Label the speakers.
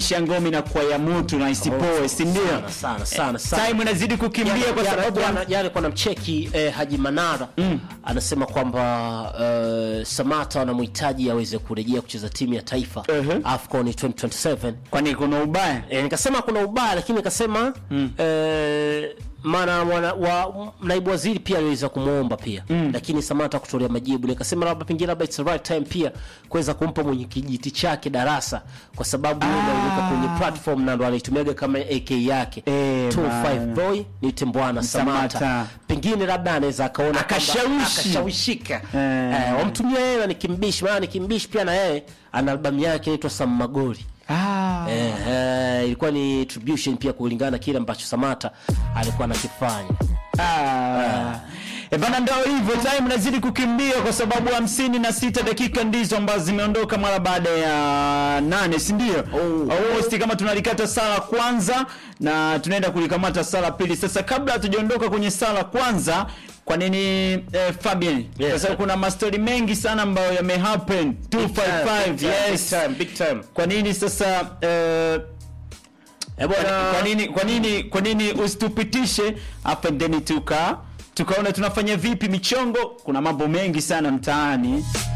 Speaker 1: kuhakikisha ngome inakuwa ya moto na isipoe si ndio
Speaker 2: Sana, sana, sana, sana.
Speaker 1: time inazidi kukimbia kwa sababu
Speaker 2: jana jana kuna mcheki eh, Haji Manara anasema kwamba eh, Samata wanamhitaji aweze kurejea kucheza timu ya taifa
Speaker 1: Uh-huh.
Speaker 2: AFCON 2027
Speaker 1: kwani kuna ubaya
Speaker 2: eh, nikasema kuna ubaya lakini nikasema eh, maana mwana- wa naibu waziri pia aliweza kumwomba pia lakini Samata kutolea majibu nikasema labda pengine labda it's the right time pia kuweza kumpa mwenye kijiti chake darasa kwa sababu yeye ndo aliweka kwenye platform na ndo anaitumiaga kama AK yake
Speaker 1: Eh,
Speaker 2: 25
Speaker 1: bana.
Speaker 2: boy niite mbwana Samata.
Speaker 1: Samata.
Speaker 2: pengine labda anaweza akaona kwamba
Speaker 1: Akashawishi.
Speaker 2: akashawishika
Speaker 1: Eh.
Speaker 2: eh, wamtumia yeye ni kimbishi maana ni kimbishi pia na yeye ana albamu yake inaitwa Sam Magori
Speaker 1: ah.
Speaker 2: Eh, eh, ilikuwa ni tribute pia kulingana na kile ambacho Samata alikuwa anakifanya.
Speaker 1: Ah. E bana, ndio hivyo, time nazidi kukimbia kwa sababu hamsini na sita dakika ndizo ambazo zimeondoka mara baada ya nane, si ndio?
Speaker 2: Oh.
Speaker 1: Almost kama tunalikata sala kwanza na tunaenda kulikamata sala pili. Sasa kabla hatujaondoka kwenye sala kwanza, kwa nini eh, Fabian?
Speaker 2: Yes.
Speaker 1: Kwa sababu kuna mastori mengi sana ambayo yamehappen 255 yes.
Speaker 2: big time.
Speaker 1: Kwa nini sasa eh,
Speaker 2: Eh, bwana
Speaker 1: kwa nini kwa nini kwa nini usitupitishe hapa ndeni tuka tukaona tunafanya vipi michongo kuna mambo mengi sana mtaani